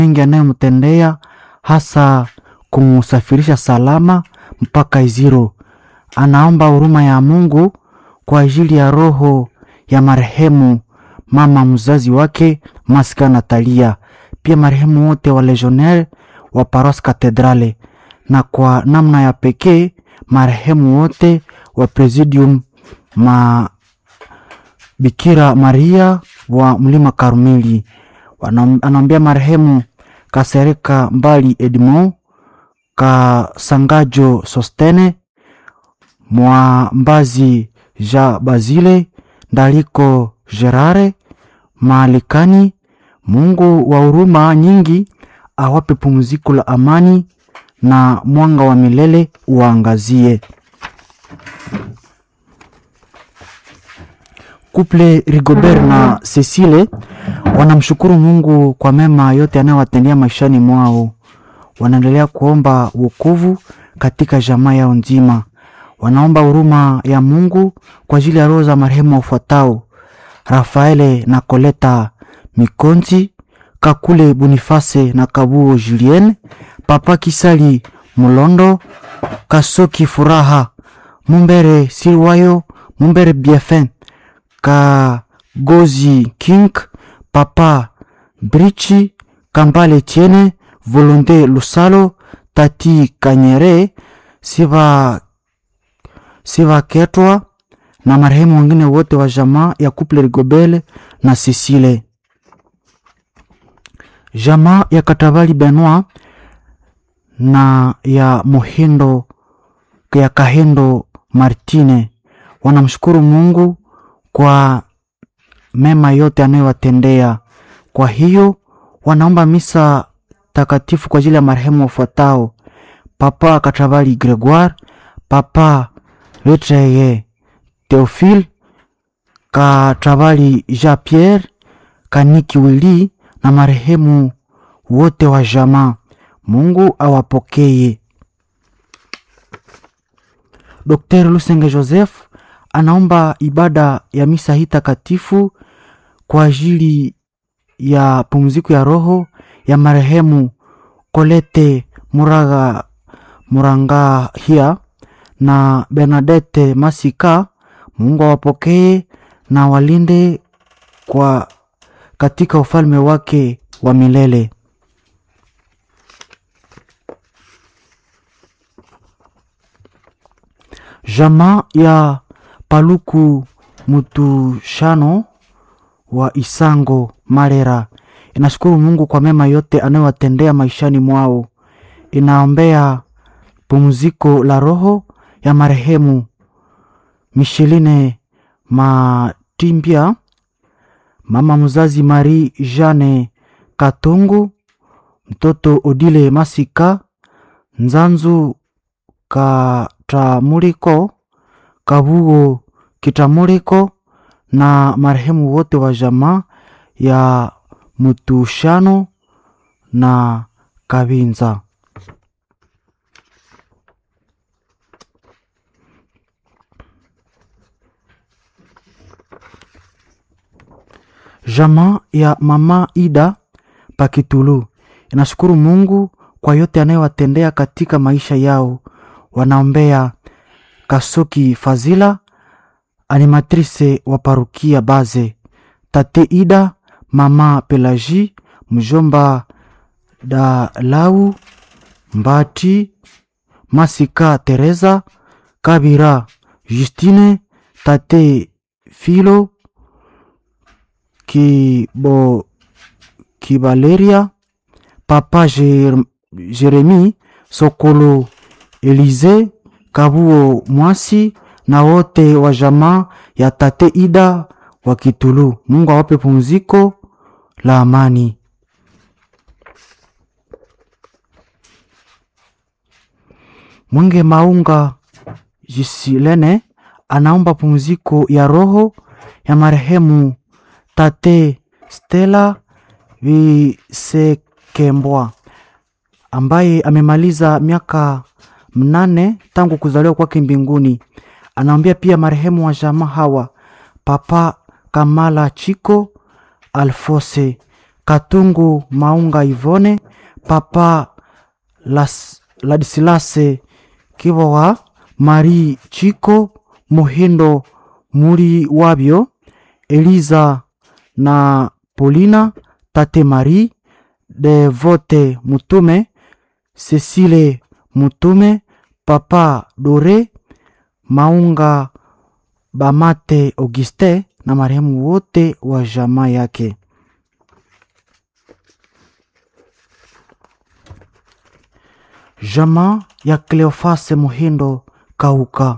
mengi anayomtendea hasa kumsafirisha salama mpaka Iziro. Anaomba huruma ya Mungu kwa ajili ya roho ya marehemu mama mzazi wake Masika Natalia, pia marehemu wote wa legionnaire wa Paros Katedrale, na kwa namna ya pekee marehemu wote wa Presidium ma Bikira Maria wa Mlima Karmeli. Anaombea marehemu Kasereka Mbali Edmond, Kasangajo Sostene, Mwambazi Ja Bazile, Ndaliko Gerare Maalikani. Mungu wa huruma nyingi awape pumziko la amani na mwanga wa milele uangazie. Kuple Rigobert na Cecile wanamshukuru Mungu kwa mema yote anayowatendea maishani mwao. Wanaendelea kuomba wokovu katika jamaa yao nzima. Wanaomba huruma ya Mungu kwa ajili ya roho za marehemu wafuatao: Rafaele na Koleta Mikonzi, Kakule Boniface na Kabuo Julien, Papa Kisali Mulondo, Kasoki Furaha, Mumbere Silwayo, Mumbere Biefin, Kagozi King, Papa Brichi, Kambale Tiene, Volonte Lusalo, Tati Kanyere, Siva Siva Ketwa na marehemu wengine wote wa jamaa ya Couple Rigobele na Cecile. Jamaa ya Katabali Benoit na ya Mohindo ya Kahendo Martine wanamshukuru Mungu kwa mema yote anayowatendea. Kwa hiyo wanaomba misa takatifu kwa ajili ya marehemu wafuatao: Papa Katabali Gregoire, Papa Letreye Theophile, Katabali Jean Pierre, Kaniki Wili na marehemu wote wa jamaa. Mungu awapokee. Dr. Lusenge Joseph anaomba ibada ya misa hii takatifu kwa ajili ya pumziko ya roho ya marehemu Kolete Muraga Murangahia na Bernadette Masika. Mungu awapokee na walinde kwa katika ufalme wake wa milele. Jamaa ya Paluku Mutushano wa Isango Marera inashukuru Mungu kwa mema yote anayowatendea maishani mwao. Inaombea pumziko la roho ya marehemu Micheline Matimbia, mama mzazi Marie Jeanne Katungu, mtoto Odile Masika Nzanzu Katamuliko Kabugo Kitamuliko na marehemu wote wa jamaa ya Mutushano na Kabinza. Jamaa ya mama Ida Pakitulu inashukuru Mungu kwa yote anayowatendea katika maisha yao. Wanaombea Kasoki Fazila, animatrice wa parukia Baze, tate Ida, mama Pelaji, mjomba Dalau Mbati, Masika Teresa, Kabira Justine, tate Filo Kibo Kibaleria, papa Jer, Jeremi Sokolo, Elize Kabuo Mwasi na wote wa jamaa ya tate Ida wa Kitulu. Mungu awape pumziko la amani. Mwenge Maunga Jisilene anaomba pumziko ya roho ya marehemu tate Stella Visekembwa ambaye amemaliza miaka mnane tangu kuzaliwa kwake mbinguni. Anaombea pia marehemu wa jamaa hawa: Papa Kamala Chiko, Alfose Katungu Maunga Ivone, Papa Las, Ladisilase Kivowa, Marie Chiko Muhindo Muri Wabyo, Eliza na Polina, Tate Marie Devote Mutume, Cecile Mutume, Papa Dore Maunga Bamate Auguste na marehemu wote wa jamaa yake. Jamaa ya Cleofase Muhindo Kauka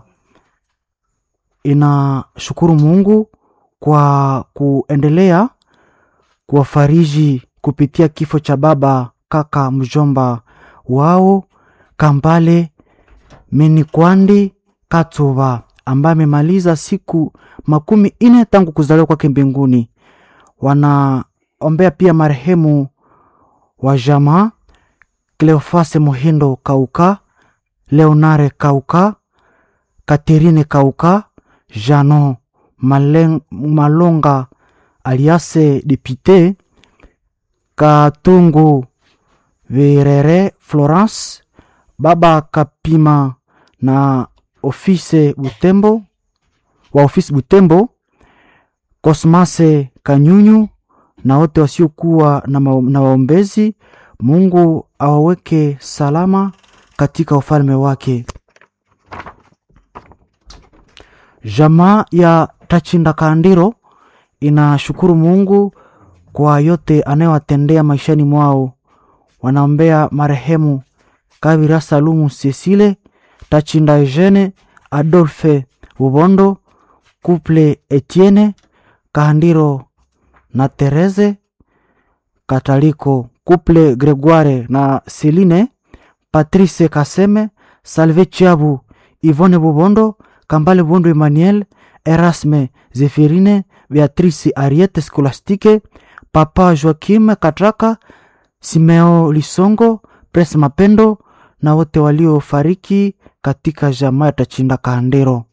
inashukuru Mungu kwa kuendelea kuwafariji kupitia kifo cha baba kaka mjomba wao Kambale Menikwandi Katuba ambaye amemaliza siku makumi ine tangu kuzaliwa kwake mbinguni. Wanaombea pia marehemu wa jamaa Cleofase Muhindo Kauka, Leonare Kauka, Katerine Kauka, Jano Malen, Malonga aliase Depite Katungu Virere Florence, Baba Kapima na ofise Butembo wa ofisi Butembo, Kosmase Kanyunyu na wote wasiokuwa na, ma, na waombezi. Mungu awaweke salama katika ufalme wake. Jamaa ya Tachinda Kandiro inashukuru Mungu kwa yote anayowatendea maishani mwao. Wanaombea marehemu Kabira Salumu Cecile Tachinda Eugene Adolphe Bubondo Couple Etienne Kahandiro na Therese Kataliko Couple Gregoire na Celine Patrice Kaseme Salve Chiabu Yvonne Bubondo Kambale Bubondo Emmanuel Erasme Zephirine Beatrice Ariete Scolastique Papa Joaquim Katraka Simeo Lisongo Pres Mapendo na wote waliofariki katika jamaa ya Tachinda Kahandero.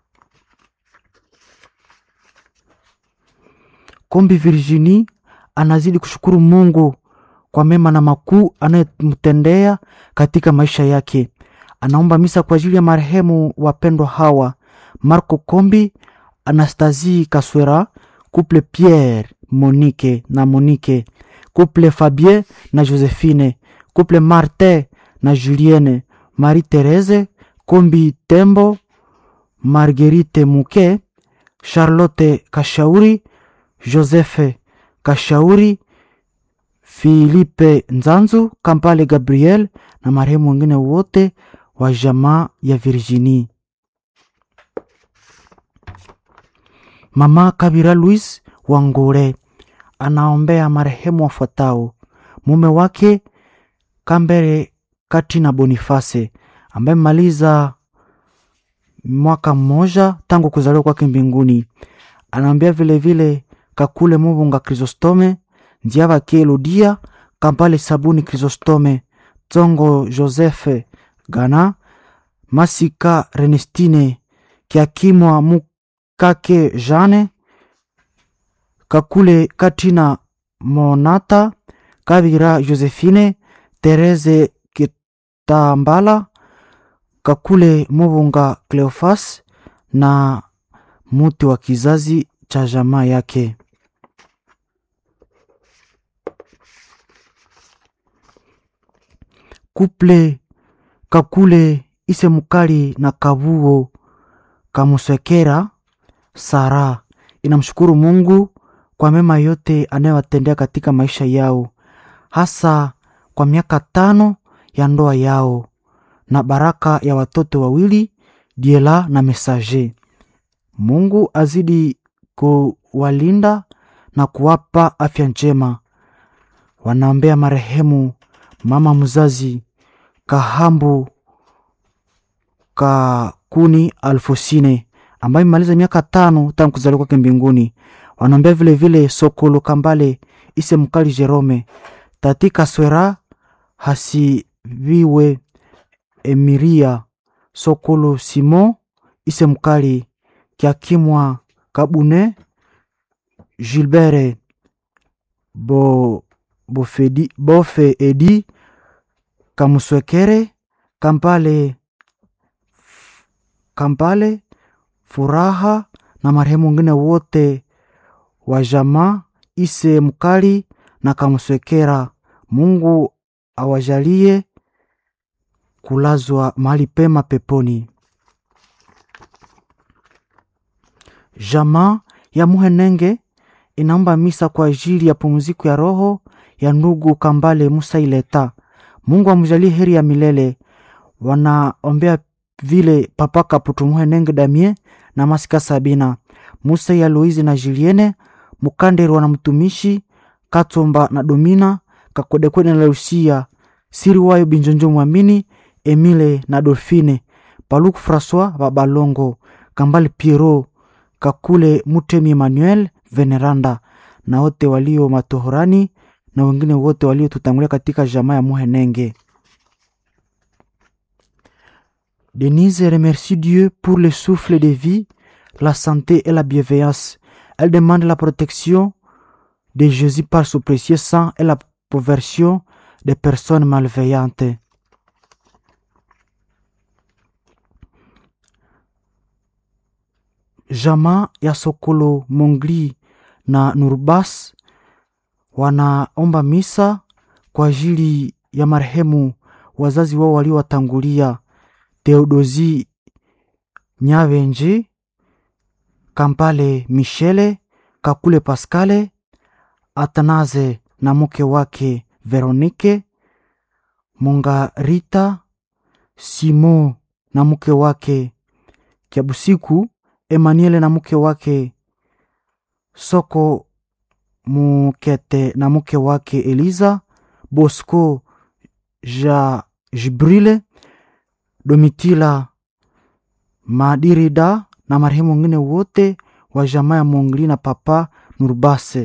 Kombi Virginie anazidi kushukuru Mungu kwa mema na makuu anayemtendea katika maisha yake. Anaomba misa kwa ajili ya marehemu wapendwa hawa Marco Kombi, Anastasie Kaswera, couple Pierre Monique na Monique, couple Fabien na Josephine, couple Martin na Julienne, Marie Therese Kombi Tembo, Marguerite Muke, Charlotte Kashauri, Joseph Kashauri, Philippe Nzanzu, Kampale Gabriel na marehemu wengine wote wa jamaa ya Virginie. Mama Kabira Louis Wangure anaombea marehemu wafuatao: mume wake Kambere Katina Boniface ambaye maliza mwaka mmoja tangu kuzaliwa kwake mbinguni. Anaombea vilevile Kakule Mubunga Chrysostome, Ndiaba Kielodia, Kampale Sabuni Chrysostome, Tsongo Joseph Gana, Masika Renestine, Kiakimwa Mukake Jane, Kakule Katina Monata, Kabira Josephine, Therese Kitambala, Kakule Mubunga Cleofas na muti wa kizazi cha jamaa yake. Kuple Kakule Ise Mukali na Kabuo Kamusekera Sara inamshukuru Mungu kwa mema yote anayowatendea katika maisha yao, hasa kwa miaka tano ya ndoa yao na baraka ya watoto wawili Diela na Mesaje. Mungu azidi kuwalinda na kuwapa afya njema. Wanaombea marehemu mama mzazi Kahambu Kakuni Alfosine ambaye imemaliza miaka tano tangu kuzaliwa kwake mbinguni. Wanaombea vilevile Sokolo Kambale Ise Mkali Jerome Tati Kaswera Hasiviwe Emiria Sokolo Simon Ise Mkali Kiakimwa Kabune Gilbert Bo Bofedi, Bofe Edi Kamuswekere Kampale Kampale Furaha na marehemu wengine wote wa jamaa Ise Mkali na Kamuswekera. Mungu awajalie kulazwa mahali pema peponi. Jamaa ya Muhenenge inaomba misa kwa ajili ya pumziko ya roho ya ndugu Kambale Musa Ileta. Mungu amjalie heri ya milele. Wanaombea vile Papa Kaputu Muhenenge Damie na Masika Sabina Musa ya Louise na Julienne Mukanderwa na mtumishi Katsomba na Domina Kakodekwede na Lucia Siriwayo Binjonjo Mwamini Emile na Dolfine Paluku Francois Babalongo Kambale Piero Kakule Mutemi Emmanuel Veneranda na wote walio matohorani na wengine wote waliotutangulia katika jamaa ya Muhenenge. Denise remercie Dieu pour le souffle de vie, la santé et la bienveillance. Elle demande la protection de Jésus par son précieux sang et la conversion des personnes malveillantes. Jamaa ya Sokolo Mongli na Nurbas wanaomba misa kwa ajili ya marehemu wazazi wao waliowatangulia Theodosi Nyavenji, Kampale Michele, Kakule Paskale, Atanaze na mke wake Veronike, Mungarita Simo na mke wake Kiabusiku, Emmanuel na mke wake Soko Mukete na mke wake Eliza, Bosco Ja Jibrile, Domitila Madirida na marehemu wengine wote wa jamaa ya Mongli na Papa Nurbase.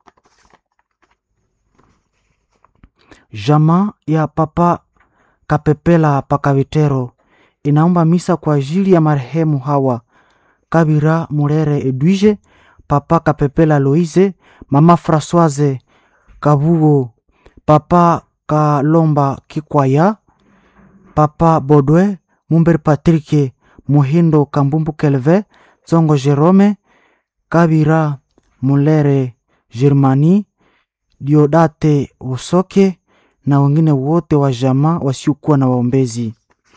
Jamaa ya Papa Kapepela Pakavitero inaomba misa kwa ajili ya marehemu hawa Kabira Murere Edwige, Papa Kapepela Loise, Mama Françoise Kabugo, Papa Kalomba Kikwaya, Papa Bodwe Mumber Patrike Muhindo Kambumbu Kelve Zongo Jerome Kabira Mulere Germani Diodate Usoke na wengine wote wa jamaa wasiokuwa na waombezi.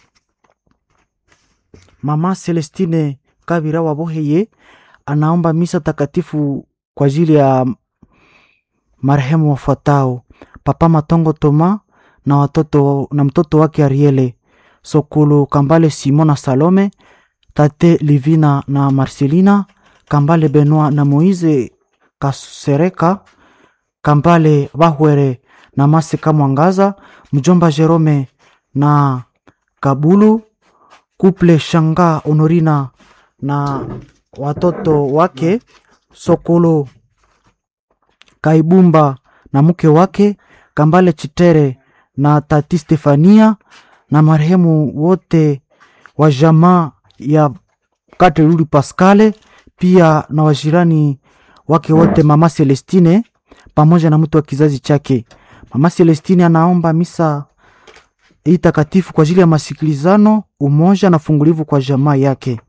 Mama Celestine Kabira Waboheye anaomba misa takatifu kwa ajili ya marehemu wafuatao: Papa Matongo Toma na watoto na mtoto wake Ariele Sokolo Kambale Simon na Salome, Tate Livina na Marcelina Kambale Benoit na Moise Kasereka Kambale Bahwere na Masika Mwangaza, mjomba Jerome na Kabulu Kuple Shanga Honorina na watoto wake Sokolo Kaibumba na mke wake Kambale Chitere na tati Stefania na marehemu wote wa jamaa ya Kateruli Pascale, pia na wajirani wake wote, mama Celestine pamoja na mtu wa kizazi chake. Mama Celestine anaomba misa hii takatifu kwa ajili ya masikilizano, umoja na fungulivu kwa jamaa yake.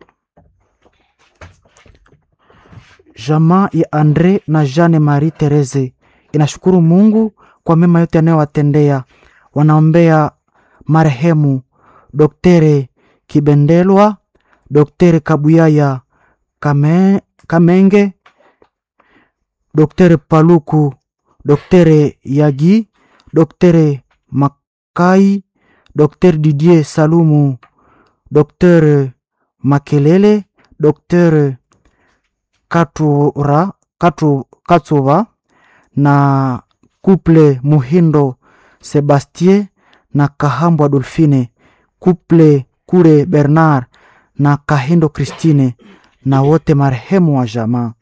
Jamaa ya Andre na Jeanne Marie Therese inashukuru Mungu kwa mema yote anayowatendea. Wanaombea marehemu Doktere Kibendelwa, Doktere Kabuyaya Kame, Kamenge, Doktere Paluku, Doktere Yagi, Doktere Makai, Doktere Didier Salumu, Doktere Makelele, Doktere Katura, Katu, Katsuva na Kuple Muhindo Sebastien na Kahambwa Dolfine, Kuple Kure Bernard na Kahindo Christine na wote marehemu wa jamaa.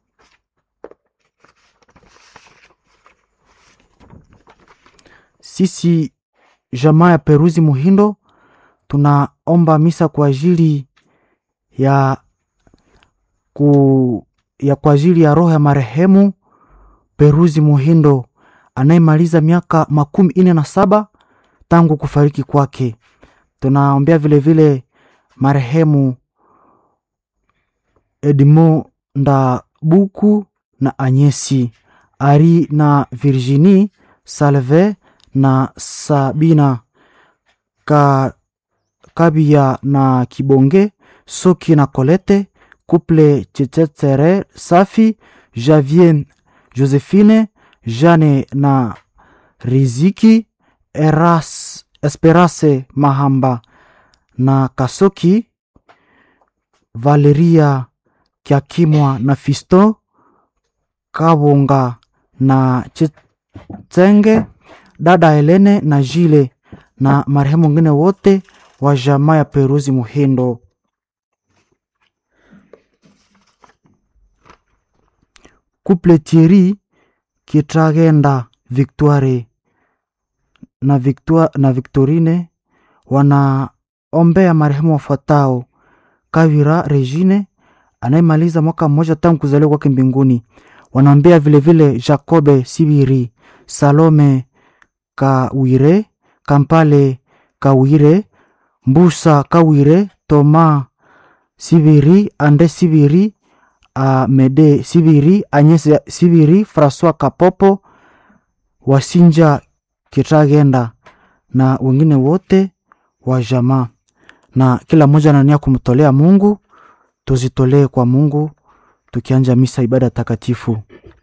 Sisi jamaa ya Peruzi Muhindo tunaomba misa kwa ajili ya ku, ya kwa ajili ya roho ya marehemu Peruzi Muhindo anayemaliza miaka makumi nne na saba tangu kufariki kwake. Tunaombea vilevile marehemu Edmond Ndabuku na Anyesi Ari na Virginie Salve na Sabina Ka, Kabia na Kibonge Soki na Kolete Couple Chechetere Safi Javier Josephine Jane na Riziki Eras, Esperance Mahamba na Kasoki Valeria Kiakimwa na Fisto Kabonga na Chitsenge dada Helene na Jile na marehemu wengine wote wa jamaa ya Peruzi Muhindo. Couple Thierry Kitragenda Victoire na, Victoire, na Victorine wanaombea marehemu wafuatao: Kavira Regine anayemaliza mwaka mmoja tangu kuzaliwa kwake mbinguni. Wanaombea vilevile Jacobe Sibiri, Salome Kawire, Kampale Kawire, Mbusa Kawire, Toma Sibiri, Ande Sibiri, Amede Sibiri, Agnes Sibiri, Francois Kapopo, Wasinja Kitagenda na wengine wote wa jamaa, na kila mmoja anania kumtolea Mungu. Tuzitolee kwa Mungu tukianja misa ibada takatifu.